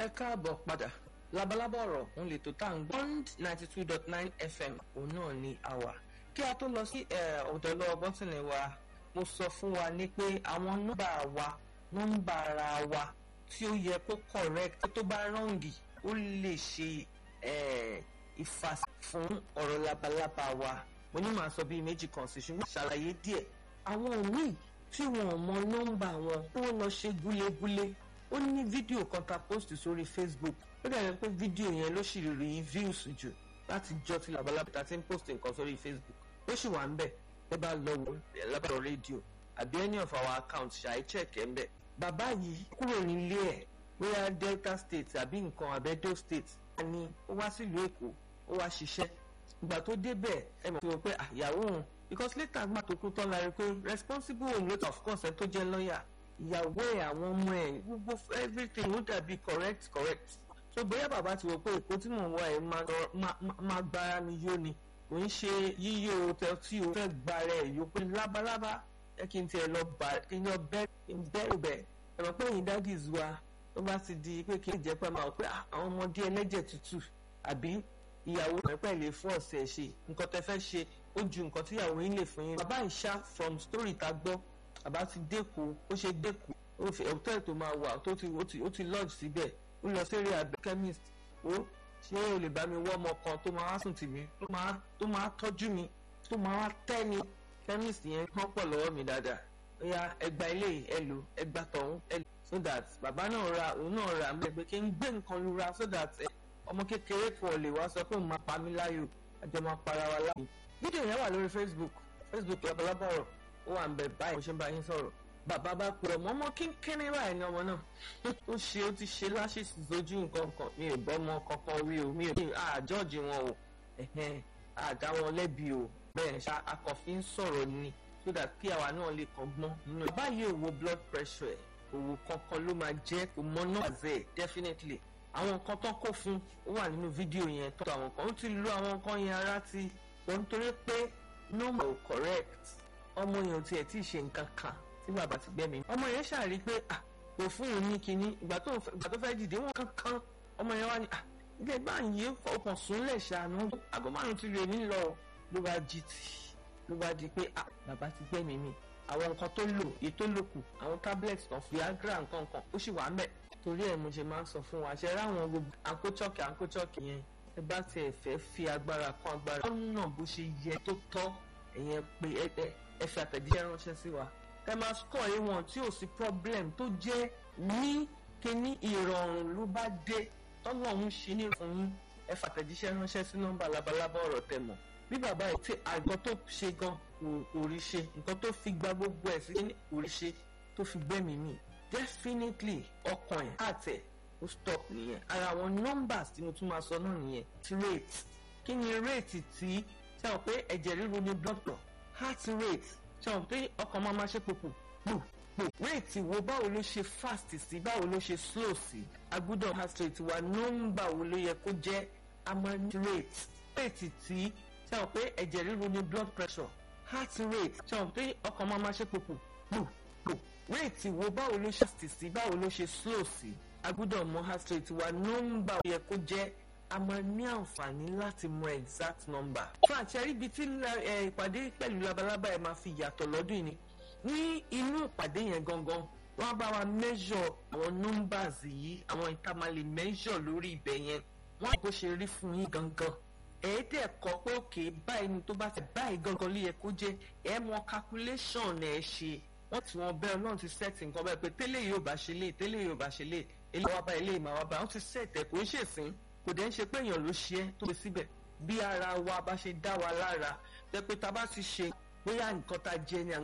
ẹ káàbọ̀ padà labalábọ̀ ọ̀rọ̀ òun lè tó tá à ń gbọ́ bond ninety two dot nine fm òun náà ni a wà kí a tó lọ sí ọ̀dọ̀ lọ́wọ́ bọ́tìnì wa mo sọ fún wa ní pé àwọn nọ́mbà wa nọ́mbà ara wa tí ó yẹ kó correct tó bá rọ́ǹgì ó lè ṣe ìfàsí fún ọ̀rọ̀ labalábá wa mo ní màá sọ bíi méjì kan sí ṣùgbọ́n ṣàlàyé díẹ̀ àwọn míì tí wọn ò mọ nọ́mbà wọn tí wọ́n lọ ṣe gúlégúlé ó ní fídíò kan ta post sórí facebook ó dàbí pé fídíò yẹn ló sì rí views jù láti jọ tí labalábá ta ti ń post nǹkan sórí facebook ó sì wà ń bẹ̀ ẹ bá lọ wò lábàárọ̀ rédíò àbí any of our accounts ṣàì check ẹ̀ ń bẹ̀ bàbá yìí kúrò nílé ẹ̀ bóyá delta state àbí nǹkan àbẹ́dó state ni ó wá sílùú èkó ó wá ṣiṣẹ́ ìgbà tó débẹ̀ ẹ mọ̀ pé àyàwó òun because later gbà tó kú tán la rí pé responsible òun lóta of course ẹ tó jẹ́ lọ́ọ̀yà ìyàwó ẹ̀ àwọn ọmọ ẹ̀ gbogbo everything ó dàbí correct correct so bóyá bàbá ti wò pé èkó tí mò ń wá ẹ̀ máa gbára mi yó ni kò ń ṣe yíyó tí o fẹ́ gbára ẹ̀ yó pé lábalábá ẹ kí n tiẹ̀ lọ bá kí n lọ bẹ́rù bẹ̀ ẹ mọ̀ pé ẹ̀yin daddies wa tó bá ti di pé kí n jẹ́ pé máa pé àwọn ọmọdé ẹlẹ́jẹ̀ tútù àbí ìyàwó rẹ̀ pẹ̀lẹ́ fún ọ̀sẹ̀ ṣe nǹkan tẹ́ fẹ́ ṣe ó ju nǹkan tí ìyàwó yín lè fún yín. bàbá ìṣá from story ta gbọ́ bàbá ti dẹ́kun ó ṣe dẹ́kun ó fi hòtẹ́ẹ̀lì tó máa wà tó ti ó ti lodge síbẹ̀ ó lọ sí rí abẹ́ chemist ó ṣé o lè bá mi wọ́ ọmọ kan tó máa sùn tì mí tó máa tọ́jú mi tó máa tẹ́ mi chemist yẹn kán pọ̀ lọ́wọ́ mi dáadáa ó yá ẹgbà ilé ẹ lò ẹgbà tọ̀hún ẹ lò so that bàbá náà ra òun náà ra mẹ́ pé kí n gbé nǹkan lura so that ọmọ kékeré kan lè wá sọ pé òun máa pa mí láyò àjọ máa para wa láyò. fídíò yẹn wà lórí facebook facebook labalábá ọ̀rọ̀ ó wà ń bẹ báyìí mo ṣe ń bá yín sọ̀rọ̀ bàbá bá pe ọmọ ọmọ kínkínní báyìí ní ọmọ náà ó ṣe ó ti ṣe láṣìṣì sójú nǹkan kan mi ò bọ́ ọmọ kankan rí o mi ò àjọ́ọ̀jì wọn o àdá wọn lẹ́bi o bẹ́ẹ̀ ṣá akọ̀fin ń sọ̀rọ̀ ni so that kí àwa náà lè kàn gbọ́n nínú ẹ̀. báyìí òwò blood pressure ẹ̀ òwò kankan ló máa jẹ́ kò mọ náà zẹ̀ definitely àwọn nǹkan tó kó fún ó wà nínú fídíò yẹn tó àwọn kan ó ti lo àwọn nǹkan yẹn ara ti wọ́n nítorí pé nọ́mbà ò correct ọmọ yẹn ò tiẹ̀ tí ì ṣe nǹkan kan tí bàbá ti gbẹ́mí. ọmọ yẹn ṣàrí pé kò fún òun ní kinní ìgbà tó fẹ́ dìde wọn kankan ọmọ yẹn wá ní ilé ìgbà yìí ọkàn súnlẹ̀ ṣàánú aago márùn ti rè mí lọ ló bá jí tì ló bá di pé bàbá ti gbẹ́mí mi àwọn nǹkan tó lò èyí tó lò kù àwọn tablets kan viagra nǹkan kan ó sì wà ń bẹ̀ torí ẹ̀ mo ṣe máa ń sọ fún wa ṣe ráwọn gbogbo àǹkóchọ́kì àǹkóchọ́kì yẹn ẹ bá tiẹ̀ fẹ́ fi agbára kan agbára lọ́nà bó ṣe yẹ tó tọ́ ẹ̀yẹn pé ẹ fi àtẹ̀jíṣẹ́ ránṣẹ́ sí wa ẹ máa sọ ìwọ̀n tí ò sí problem tó jẹ́ ní kíní ìrọ̀rùn ló bá dé tọ́lọ́run ṣe ní fún yín ẹ fi àtẹ̀jíṣẹ́ ránṣẹ́ sí nọ́mbà labalábá ọ̀rọ̀ tẹ̀ mọ̀ bí bàbá ẹ̀ tí àgbọn tó ṣe gan kò rí ṣe nǹkan tó fi gba gbogbo ẹ̀ sí kò rí ṣe tó fi gbẹ́mìí mì definitely ọkàn ẹ̀ àtẹ̀ ó stop nìyẹn ara àwọn numbers tí mo tún máa sọ náà nìyẹn ti rate kí ni rate tí ṣe àwọn pé ẹ̀jẹ̀ ríru ní blood flow heart rate ṣe àwọn pé ọkàn máa máa ṣe pòpò pò pò rate wo báwo ló ṣe fast sí báwo ló ṣe slow sí agbúdọ̀ heart rate wa nọ́mbà wo ló yẹ kó jẹ́ amount rate rate tí ṣe àwọn pé ẹ̀jẹ̀ ríru ní blood pressure heart rate ṣe àwọn pé ọkàn máa máa ṣe pòpò pò pò rate wo báwo ló ṣe fast sí báwo ló ṣe slow sí agbúdọ̀ mọ heart rate wa nọ́mbà ó yẹ kó jẹ́ a máa ní àǹfààní láti mọ exact number. fún àṣẹrí ibi tí ìpàdé pẹ̀lú labalábá ẹ̀ máa fi yàtọ̀ lọ́dún ni ní inú ìpàdé yẹn gangan wọ́n bá wa measure àwọn numbers yìí àwọn ìta máa lè measure lórí ibẹ̀ yẹn wọ́n bó ṣe rí fún yín gangan ẹ̀ẹ́dẹ̀ kọ́ pé òkè báyìí ni tó bá ti báyìí gangan ló yẹ kó jẹ́ ẹ̀ mọ calculation ẹ̀ ṣe wọ́n ti wọn bẹ́ẹ̀ ọlọ́run ti set nǹkan bẹ́ẹ̀ pé tẹ́lẹ̀ yóò bá ṣe lé tẹ́lẹ̀ yóò bá ṣe lé eléyìí wá bá eléyìí máa wá bá wọ́n ti set ẹ̀ kò ń ṣèsìn kò dẹ̀ ń ṣe pé èèyàn ló ṣe é tó ṣe síbẹ̀ bí ara wa bá ṣe dá wa lára jẹ́ pé tá a bá ti ṣe bóyá nǹkan tá a jẹ ni